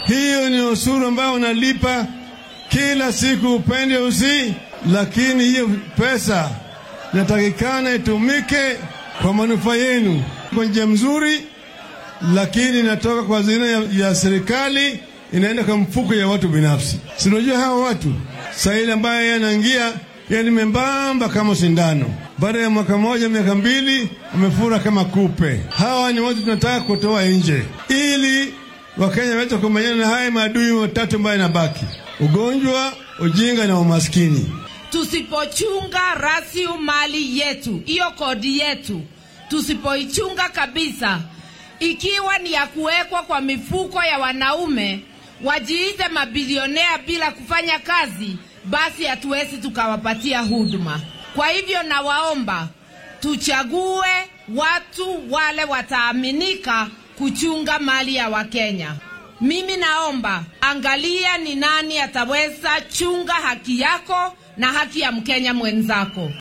Hiyo ni ushuru ambao unalipa kila siku, upende usi, lakini hiyo pesa inatakikana itumike kwa manufaa yenu kwa njia mzuri, lakini inatoka kwa hazina ya, ya serikali inaenda kwa mfuko ya watu binafsi. Sinajua hawa watu sahili ambaye yanaingia yani membamba kama sindano, baada ya mwaka moja miaka mbili amefura kama kupe. Hawa ni watu tunataka kutoa nje ili Wakenya waweze kumenyana na haya maadui matatu ambayo yanabaki: ugonjwa, ujinga na umaskini. Tusipochunga rasilimali yetu, hiyo kodi yetu, tusipoichunga kabisa, ikiwa ni ya kuwekwa kwa mifuko ya wanaume wajiite mabilionea bila kufanya kazi, basi hatuwezi tukawapatia huduma. Kwa hivyo nawaomba tuchague watu wale wataaminika kuchunga mali ya Wakenya. Mimi naomba angalia ni nani ataweza chunga haki yako na haki ya Mkenya mwenzako.